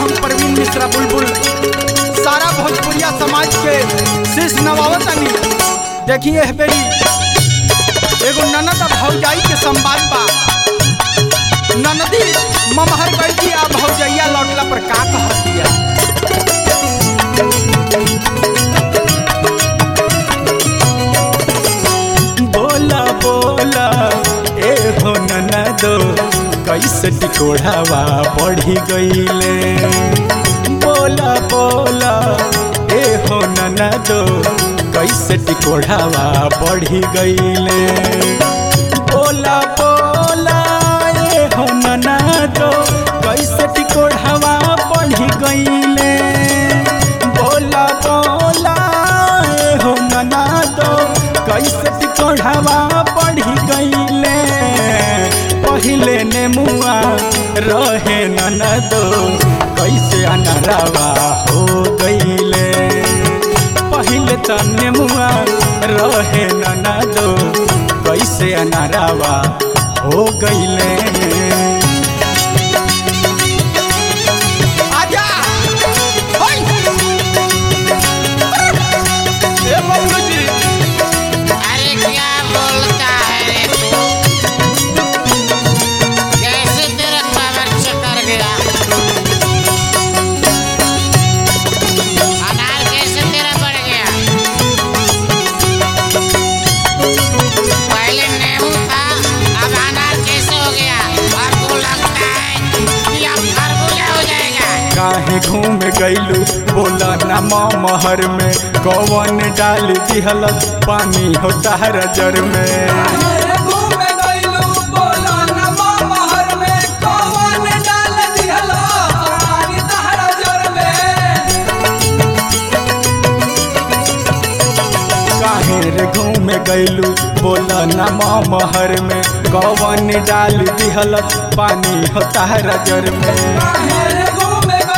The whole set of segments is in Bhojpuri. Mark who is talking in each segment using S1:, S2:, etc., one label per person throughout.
S1: हम प्रवीण मिश्रा बुलबुल सारा भोजपुरिया समाज के शीश नवावतनी देखिए एह बेरी एगो ननद आ भौजाई के संवाद बा ननदी ममहर गई आ भौजैया लौटला पर का कहत दिया
S2: बोला बोला ए हो ननदो कैसे टिकोढ़ावा बढ़ी गईले बोला बोला ए हो ननदो कैसे टिकोढ़ावा बढ़ी गईले बोला बोला ए हो ननदो कैसे टिकोढ़ावा बढ़ी गईले बोला बोला ए हो ननदो कैसे टिकोढ़ावा बढ़ी गईले पहिले ने मुआ रहे ननदो कैसे अनरावा हो गईले पहिले तने मुआ रहे ननदो कैसे अनरावा हो गईले
S1: आजा होय ए बबलू जी
S3: अरे क्या बोलता है रे तू कैसे तेरा पावर चकर गया अनार कैसे तेरा बढ़ गया पहले नींबू था अब अनार कैसे हो गया और तू लगता है कि अब खरबूजा हो जाएगा
S2: काहे घूम गईलू बोला ना महर में कौन डाल दिहलत पानी हो तार जर में काहे रे घूम गईलू बोला ना महर में कौन डाल दिहलत पानी हो तार जर में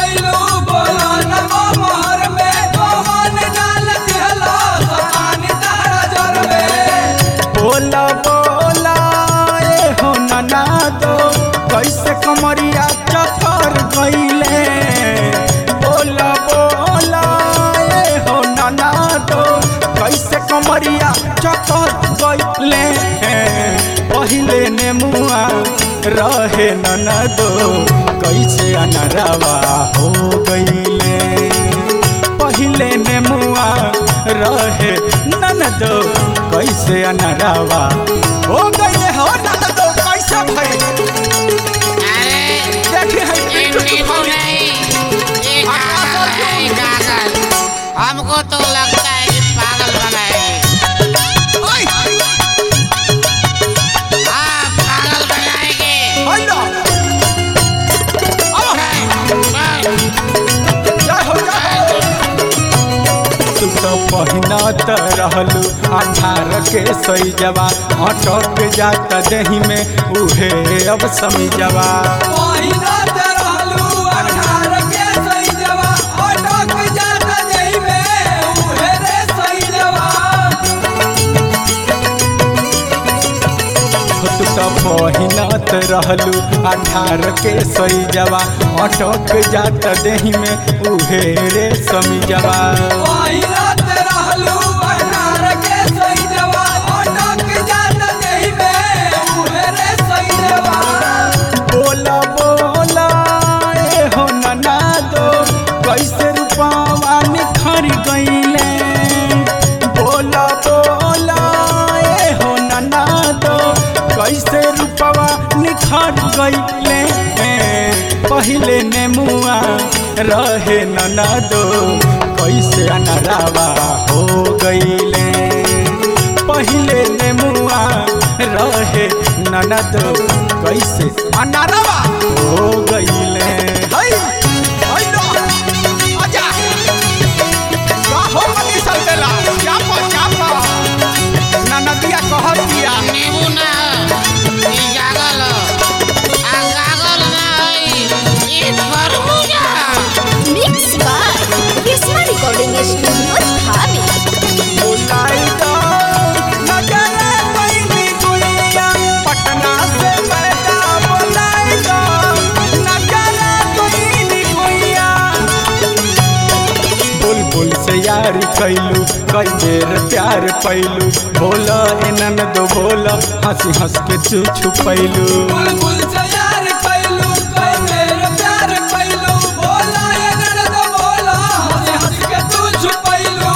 S2: बोला बोला ए हो नना दो कैसे कमरिया चकर गईले बोला बोला ए हो नना दो कैसे कमरिया चकर गईले पहिले ने मुआ रहे नना दो कैसे अनरावा हो गईले पहिले ने मुआ रहे ननद कैसे अनरावा
S1: हो गईले हो ननद कैसे भई
S3: अरे
S1: देखी है
S3: ये नींबू नहीं ये कागज है ये कागज हमको तो लगता है कि पागल बनाएगी
S1: ओए
S3: हाँ पागल बनाएगी
S1: हेलो अब जय हो जय हो
S2: तू तो पहिनत रहलू अठारह के सही जवा अटक जात दही में उहे अब समी जवा तू तो पहिनत रहलू अठारह के सही जवा अटक जात दही में उहे रे समी जवा बोला बोला ए हो नना दो कैसे रूपावा निखर गईले बोला बोला ए हो नना दो कैसे रूपावा निखर गईले पहिले ने मुआ रहे नना दो कैसे अनरावा हो गईले पहिले ने मुआ रहे ननद कैसे
S1: अनारवा
S2: हो गईले
S1: हई हेलो आजा का हो मनी सल्टेला क्या पा क्या पा ननदिया कहत दिया
S3: नींबू ना ये गागल आ गागल ना है ये खरबूजा
S4: Mix by Kisma Recording Studio, Dhabi.
S2: बुलाई दो नजर पैनी गुड़िया पटना से पैदा बुलाई दो कैलू कई बेर प्यार पैलू बोला एनन दो बोला हंसी हंस के तू छुपैलू
S5: बुलबुल से यार कैलू कई मेरे प्यार कैलू बोला ये ननद बोला हंस हंस के तू छुपैलू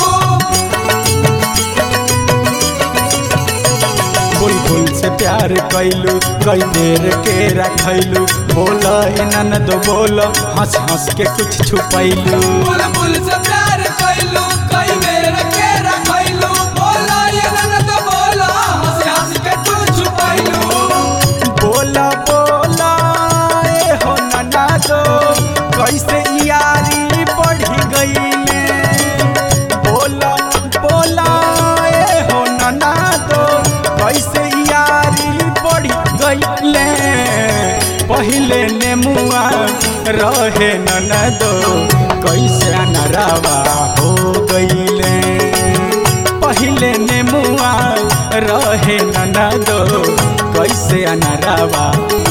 S2: बुलबुल से प्यार कैलू कई बेर के रखैलू बोला एनन दो बोला हंस हंस के कुछ छुपैलू
S5: बुलबुल से प्यार कैलू कई मेरे केरा कैलू बोला ये ननद बोला हंस हंस के तू छुपैलू
S2: बोला बोला ए हो नना दो कैसे यारी बढ़ी गईले बोला बोला ए हो नना दो कैसे यारी बढ़ी गईले पहिले नेमुआ रहे नना दो कैसे अनरावा हो गईले पहिले नेमुआ रहे नना दो कैसे अनरावा